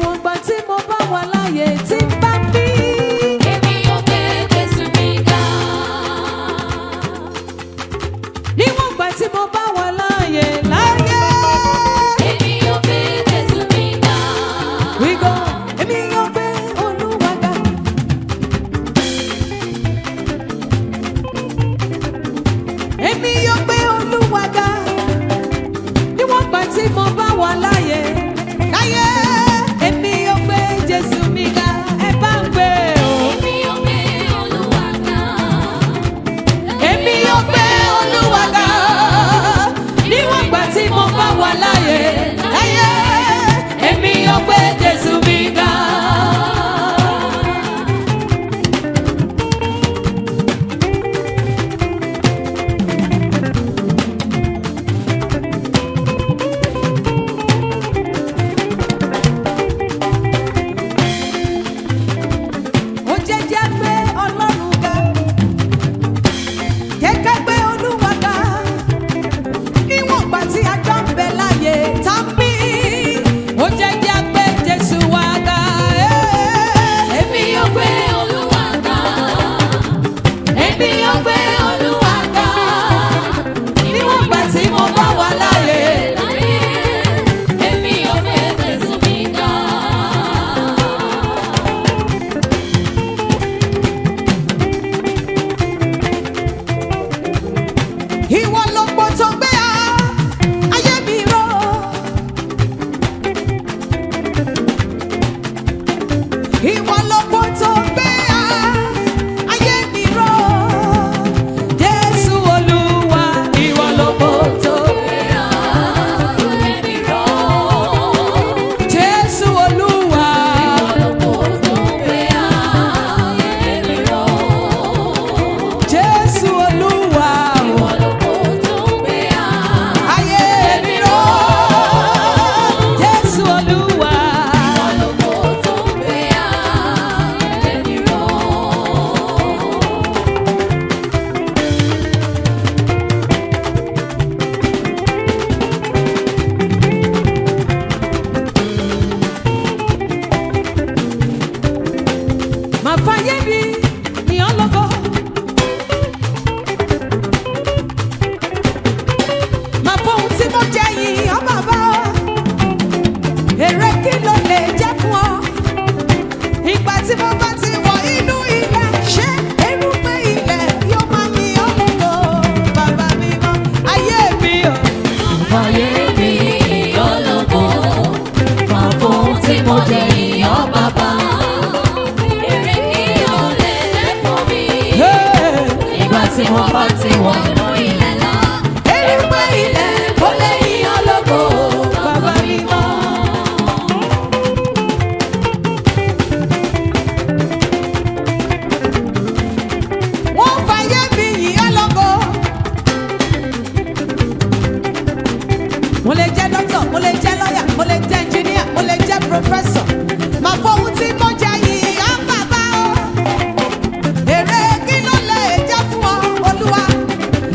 níwọ̀n gbà tí mo bá wà láàyè tí ń bá bí. Èmi yóò gbé Jésù mi ga. níwọ̀n gbà tí mo bá wà láàyè láàyè. Èmi yóò gbé Jésù mi ga. We go, èmi yóò gbé Olúwa ga. Èmi yóò gbé Olúwa ga. Níwọ̀n gbà tí mo bá wà láàyè. Láyé, èmi yóò gbé Jésù mi ga. Ẹ bá ń gbé o. Èmi yóò gbé Olúwa ga. Èmi yóò gbé Olúwa ga. Níwọ̀n gbà tí mo bá wà láàyè. Láyé, èmi yóò gbé Jésù mi ga. ó jẹ́ jẹ́ gbé ọlọ́run ga jẹ́ ká gbé olúwa ga níwọ̀n gbà tí a jọ ń bẹ láàyè tá a mí ó jẹ́ jẹ́ gbé jésù wa ga Èmi yóò gbé Olúwa ga. Èmi yóò gbé Olúwa ga. níwọ̀n gbà tí mo bá wà láàyè Láyé, èmi yóò gbé Jésù mi ga. ìwọ ló pọ̀ tó gbé a ayé mi rọ. ìwọ ló pọ̀ tó gbé a ayé mi rọ. jésù olúwa ìwọ ló pọ̀ tó. jésù olúwa jésù olúwa ayé mi rọ. jésù olúwa máa fàyè mi ní ọlọ́gọ́. máa fọhùn tí mo jẹ yìí ọ bàbá èrè kí ló lè jẹ́ fún ọ. ìgbà tí mo bá ti wọ inú ilẹ̀ ṣé erùpẹ̀ ilẹ̀ yóò máa ní ọlọ́gọ́ bàbá mi mọ́ ayé mi o. Fàyè mi ọlọ́gbọ́, máa fohùn tí mo jẹ ìyàn bàbá. Èrè kí o lè jẹ́ fún mi. Hey! Ìgbà tí mo bá ti wọ̀ inú ilẹ̀ lọ. erùpẹ̀ ilẹ̀ kò lè yí ọlọ́gọ́ bàbá mi mọ́. wọ́n fàyè mi yìí ọlọ́gọ́. mo lè jẹ́ dókítà mo lè jẹ́ lọ́yà mo lè jẹ́ ẹnjìníà mo lè jẹ́ pòfẹ́sọ̀ màá fọwọ́ tí mo jẹ yìí á bàbá o. èrè kí ló lè jẹ́ fún ọ olúwa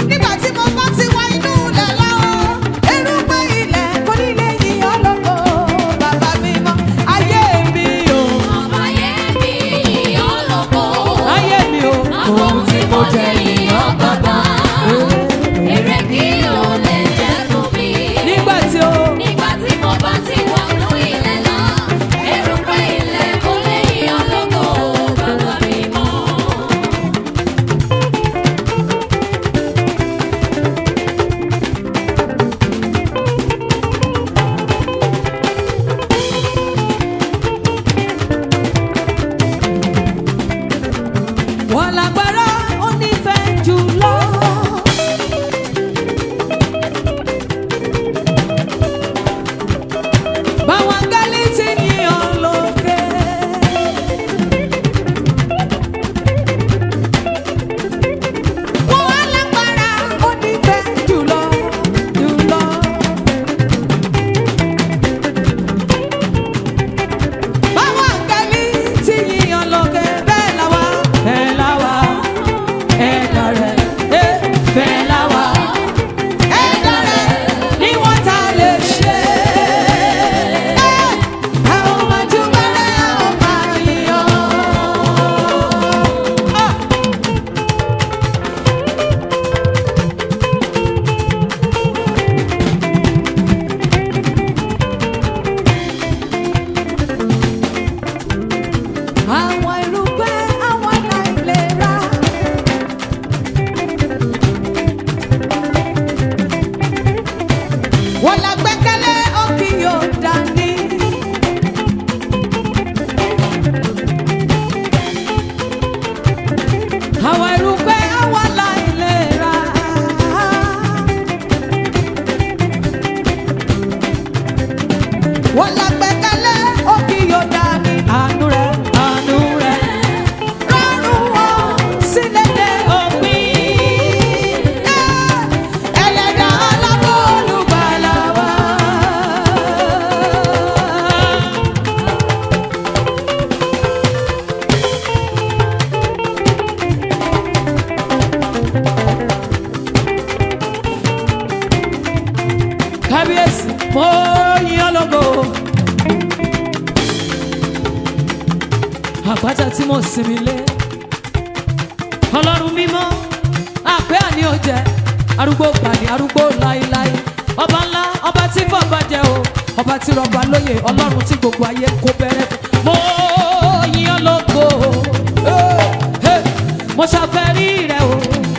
àpáta tí mo sinmi lé ọlọ́run mímọ́ àpẹ́ àní òjẹ́ arúgbó gbàní arúgbó láéláé ọba ńlá ọba tí fọba jẹ o ọba tí rọba lóye ọlọ́run tí gbogbo ayé kó bẹ̀rẹ̀ fún mo yìn ọ́ lógo Eh, eh, mo ṣàfẹ́rí rẹ o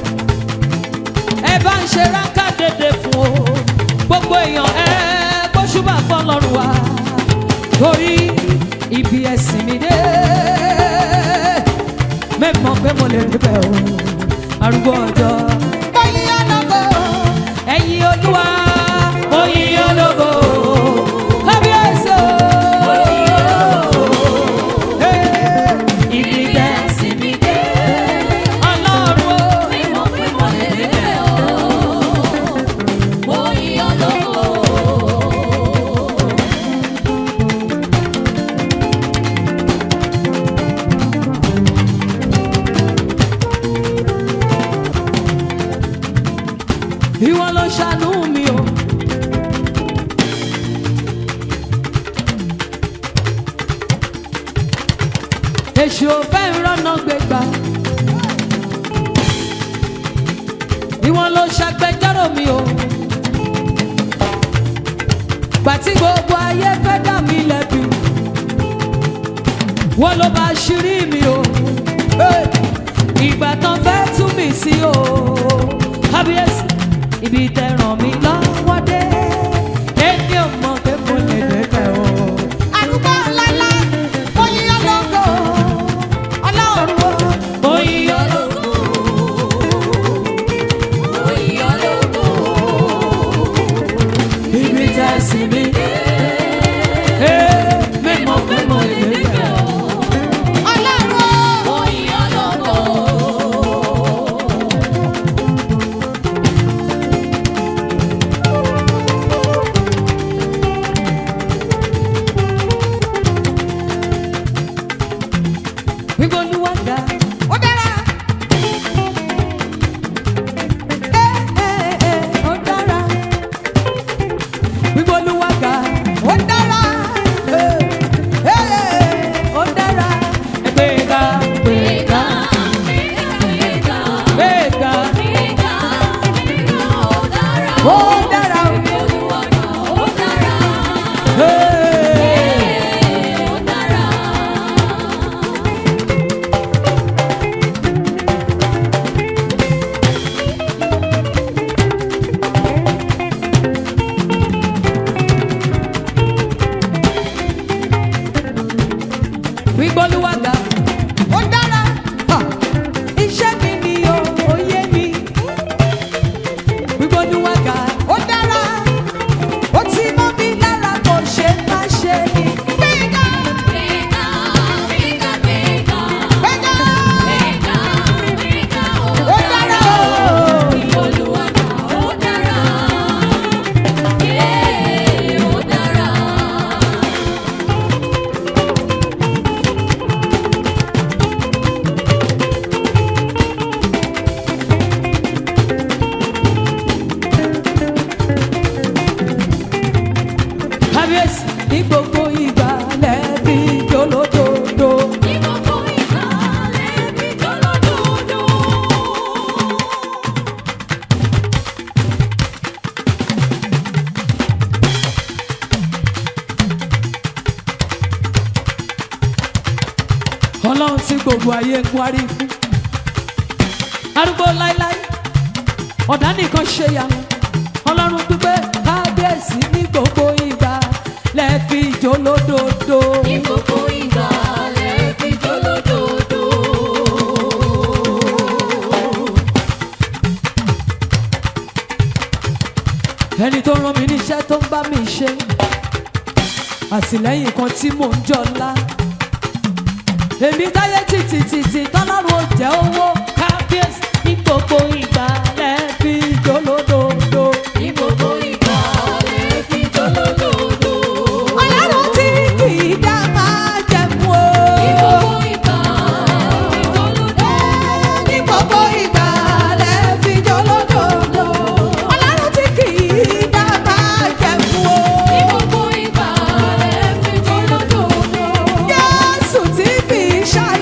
ẹ bá ń ṣe ráńkà dédé fún o gbogbo èèyàn ẹ gbóṣùbà fọlọ́run wa torí ibi ẹ̀sìn mi dé mẹ́mọ̀ pé mo lè débẹ̀ o arúgbó ọjọ́. ẹ̀yin ológo ẹ̀yin olúwa oyin ológo kábíyèsí o. Hey, ibi ẹ̀sìn mi dé ọlọ́run o. ìwọ ló ṣàánú mi o. èṣù ò fẹ́ ìrọ́nà gbégbá. ìwọ ló ṣàgbẹjọ́rò mi o. gbàtí gbogbo ayé fẹ́ dá mi lẹ́bi. wọ́n ló bá ṣírí mi o. Hey! ìgbà tán fẹ́ tú mi sí o. kábíyèsí ibi tẹ ràn mí lọ́wọ́ dé. èmi ò mọ̀ pé mo lè débẹ̀ o. Arúgbó ńláńlá, oyin ológo, ọlọ́run o. oyin ológo. ibi tẹ sí mi dé. èmi mọ̀ pé mo lè débẹ̀ o. Ọlọ́run o. wíwọ́n olúwa ga. Ó dára. Ẹ, ẹ, ẹ, ó dára. wíwọ́n olúwa ga. Ó dára. Ẹ, ẹ, ó dára. gbéga gbéga gbéga. ó dára o. Hey. wíwọ́n olúwa ga. Ó dára. Ha! iṣẹ́ mi ni o òye mi. wíwọ́n olúwa ga. Ó dára. ó ti mọ́ mi lára kò ṣe má ṣe ni. Gbéga. Gbéga. Ó dára o. kábíyèsí ní gbogbo ìgbà lẹ́bí jólódodo. ọlọ́run tí gbogbo ayé ń wárí fún. arúgbó láíláí ọ̀dà nìkan ṣe yanu ọlọ́run dúpẹ́ kábíyèsí ní gbogbo ìgbà lẹ́ẹ̀fi jólódodo. ẹni tó rán mi níṣẹ́ tó ń bá mi ṣe àtìlẹ́yìn kan tí mò ń jọlá èmi táyé títí títí tọ́lọ́run ò jẹ́ owó kábíyèsí ní gbogbo ìgbà lẹ́ẹ̀fi jólódodo. ọlọ́run tí kì í dá máa jẹ̀mú o. ní gbogbo ìgbà lẹ́ẹ̀fi jólódodo. ọlọ́run tí kì í dá máa jẹ̀mú o. Jésù tí kì í ṣàì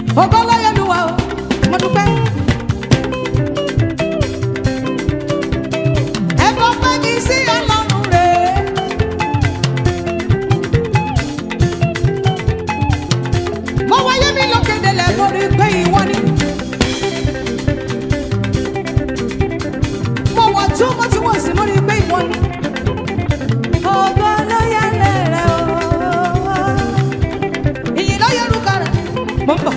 Ògbólóyèlúwa o, mo dúpẹ́. Ẹ bọ́ pẹ́ mi sí ọlọ́run rẹ̀. Mo wáyé mi lókèdélẹ̀ mo rí pé ìwọ ni. Mo wọ̀ tún mo tún wọ̀ sí mo rí pé ìwọ ni. Ògbólóyèlé rẹ̀ o. Ìyìn ló yẹ orúkọ rẹ̀. Mo ń bọ̀.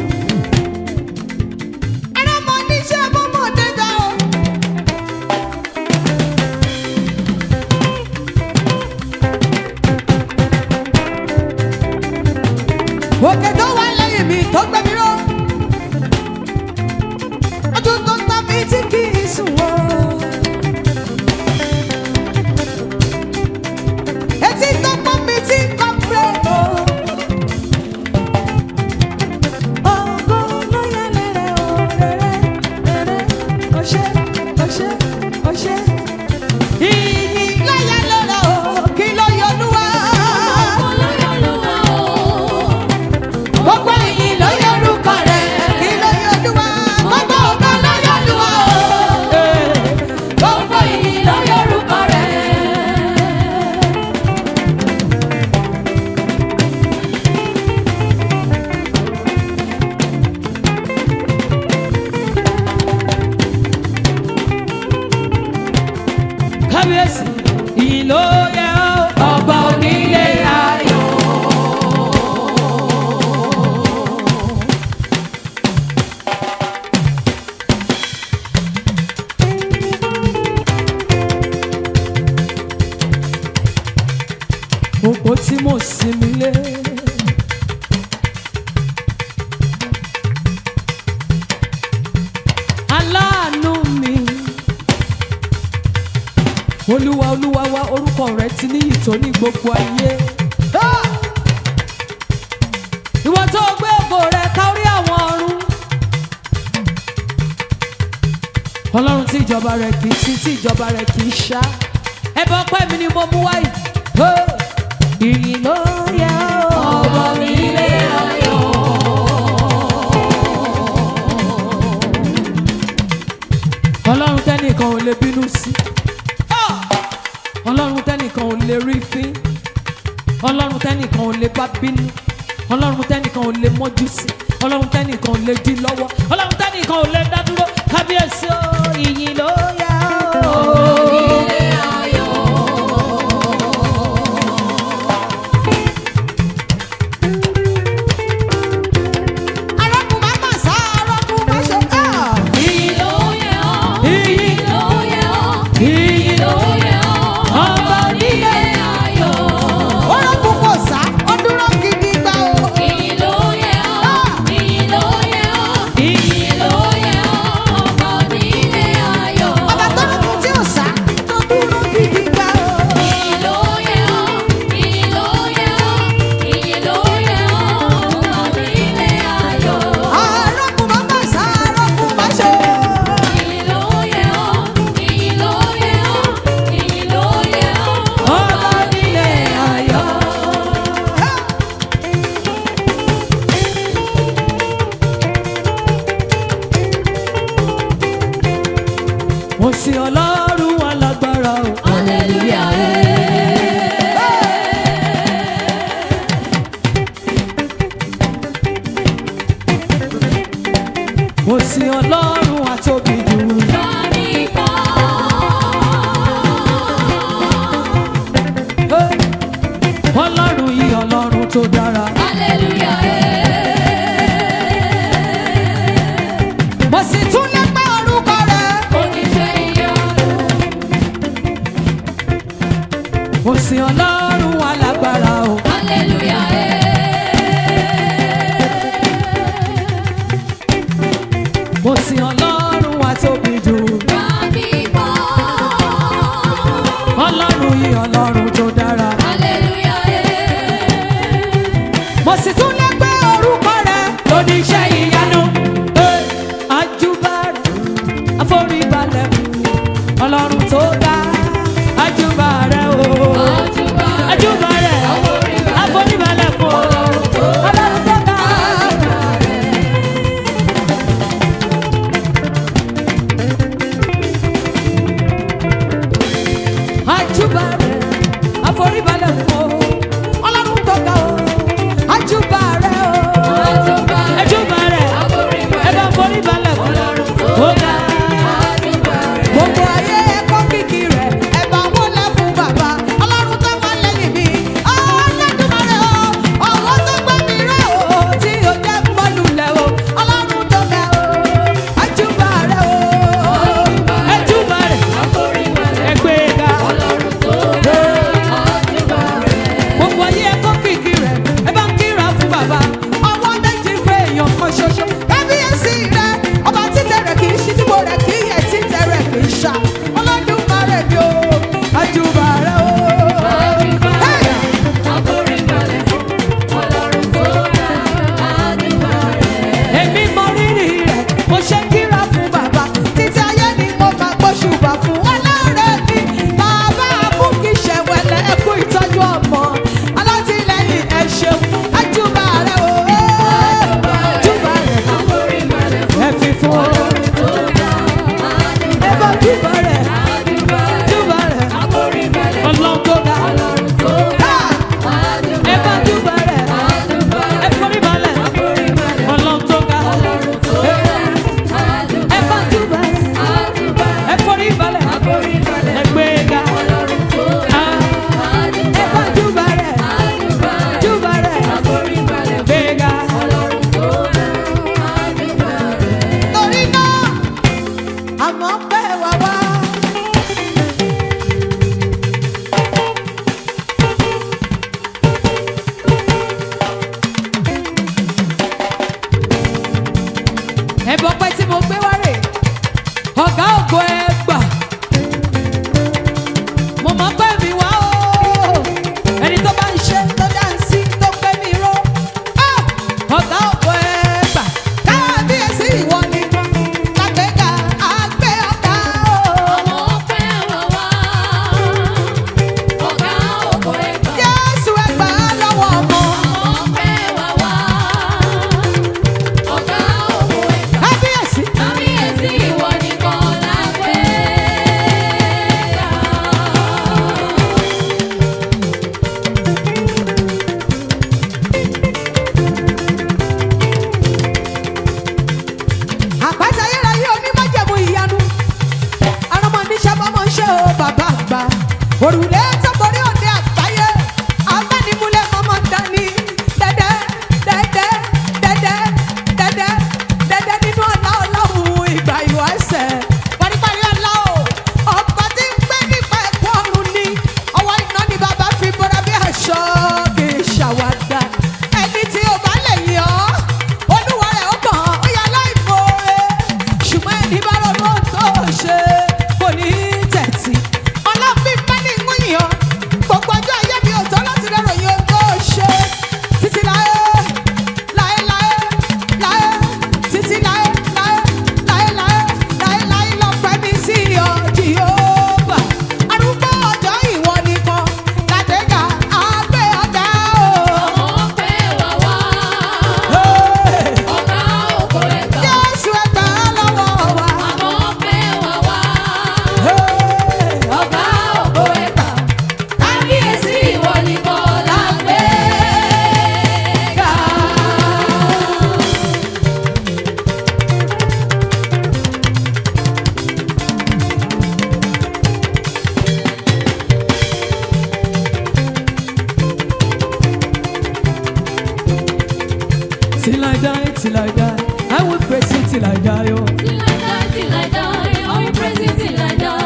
Ẹ̀rọ mọ níṣẹ́ mo mọ̀ dédá o. òkè tó wà lẹ́yìn mi tó gbẹ mi ró ọdún tó tán mi tí kì í sùn wọ́. etí tó pọ́n mi tí kò pé o. ògo ló yẹ lẹ́rẹ̀ o rẹ̀rẹ̀ rẹ̀rẹ̀ ọṣẹ́ ọṣẹ́ ọṣẹ́. ìyìn láyà lọ́la o kí ló yọ olúwa. Gbogbo ìyìn ló yẹ orúkọ rẹ̀, kí ló yẹ Olúwa? Gbogbo ọ̀gá ló yẹ Olúwa o. Gbogbo ìyìn ló yẹ orúkọ rẹ̀. Kábíyèsí, ìyìn ló yẹ ọ́, ọba onílé ayọ̀. òpó tí mo sinmi lé. aláàánú mi olúwa olúwa wa orúkọ rẹ ti ní ìtò ní gbogbo ayé. Ah! ìwọ tó gbé ògo rẹ kárí àwọn ọ̀run. ọlọ́run tí ìjọba rẹ̀ kì í sí tí ìjọba rẹ̀ kì í ṣá ẹbọ pẹ́ mi ni mo mú wáyé. Ó, ìyìn ló yẹ ọba mi lé ayọ̀. ọlọ́run tẹ́nìkan ò lè bínú sí. Ah! ọlọ́run tẹ́nìkan ò lè rí fín. ọlọ́run tẹ́nìkan ò lè bá bínú. ọlọ́run tẹ́nìkan ò lè mọ́jú sí. ọlọ́run tẹ́nìkan ò lè dí lọ́wọ́. ọlọ́run tẹ́nìkan ò lè dá dúró. kábíyèsí o ìyìn ló yẹ o. arákùnrin máa mà sá arákùnrin máa ṣe ká. ìyìn ìyìn ìyìn ọba onílé orókùn kò sá ó dúró gidi gbà o. ìyìn ọba tó lókun tí ò sá tó dúró gidi gbà o. arákùnrin máa mà sá arákùnrin máa ṣe. ọba onílé ayọ̀. mo sin ọlọ́run alágbára o. mo sin ọlọ́run àtóbi jù. Hey! ọlọ́run yìí ọlọ́run tó dára. mo sì tún lè pẹ́ orúkọ rẹ̀. mo sin ọlọ́run alágbára o. mo sin ọlọ́run àtóbi jù. ọlọ́run yìí ọlọ́run tó dára. mo sì tún lè pẹ́ orúkọ rẹ̀. lóní iṣẹ́ ìyanu. Hey! àjùbà rẹ̀ àforíbalẹ̀ fún ọlọ́run tó dá. àjùbà rẹ̀ o. àjùbà rẹ̀ àforíbalẹ̀ fún ọlọ́run tó dá. ṣoṣo kábíyèsí rẹ ọba títẹ rẹ kì í ṣí tíbo rẹ kì í yẹ títẹ rẹ kì í ṣá ọlọ́dúnmarè mi o àjùbà rẹ o. Hey! èmi mọ rírì rẹ̀ mo ṣe kíra fún bàbá títí ayé ni mo máa gbóṣùbà fún ọlọ́rẹ̀ mi bàbá fún kì í ṣẹ̀wẹ̀lẹ̀ ẹkú ìtọ́jú ọmọ alátìlẹyìn ẹ ṣeun àjùbà rẹ̀ o àjùbà rẹ̀ ẹ fi fún ọ ẹ bá jùbà rẹ̀ jùbà rẹ̀ ọlọ́run tó ga Ha! ẹ bá jùbà rẹ̀ ẹ forí balẹ̀ ọlọ́run tó ga ẹ bá jùbà rẹ̀ ẹ forí balẹ̀ ẹ gbé ga Ah, ẹ bá jùbà rẹ̀ jùbà rẹ̀ gbé ga. torí náà àmọ́ pé wà wá. ẹ̀bùn ọpẹ́ tí mo gbé wá rè ọ̀gá ògo ẹ gbà mo mọ̀ pé mi wá o ẹni tó bá ń ṣe tó dá ń sí tó pé mi ró Ah! ọ̀gá ògo ẹ gbà káàbíyèsí ìwọ ni lágbèéká àgbẹ̀ ọ̀gá o Jésù ẹ gbà á lọ́wọ́ ọmọ kábíyèsí Kábíyèsí ìwọ nìkan lágbè ga. àpáta ayérayé onímọ̀jẹ̀mú ìyanu arọmọ níṣẹ́ bọ́mọ ń ṣe o bàbá àgbà òrùlé tó borí òde àgbáyé abánimúlẹ̀ mọ́mọ́ dání dẹ́dẹ́ dẹ́dẹ́ dẹ́dẹ́ dẹ́dẹ́ dẹ́dẹ́ nínú ọ̀la ọlọ́run ìgbà ìwáṣẹ̀ paríparí ọ̀la o ọ̀pọ̀ tí ń gbé nípa ẹ̀kọ́ ọ̀run ni ọwọ́ iná ni bàbá fi bọ́ra bí aṣọ kì í ṣàwádà ẹni tí ó bá lè yàn ọ́ olúwa rẹ̀ ó kàn ó yà láìmoore ṣùgbọ́n ẹni bá ronú tó ṣe kò ní tẹ̀tì ọlọ́fin bá ní wíyìn ọ́ gbogbo ọjọ́ ayé mi ò tọ́ láti rẹ̀ ròyìn ohun tó ṣe títí láé láé láé láé títí láé láé láé láé láé láé lọ́pẹ́ mi sí ọ Jèhófà arúgbó ọjọ́ ìwọ nìkan làdéga àgbẹ̀ ọ̀gá o. Hey! Jésù ẹgbà lọ́wọ́ wa. Hey! Till I die, till I die, I will praise you till I die. Oh. Till I die, till I die, I will praise you till I die.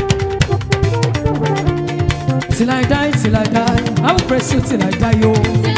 Till I die, till I die, I will praise you till I die. Oh. Till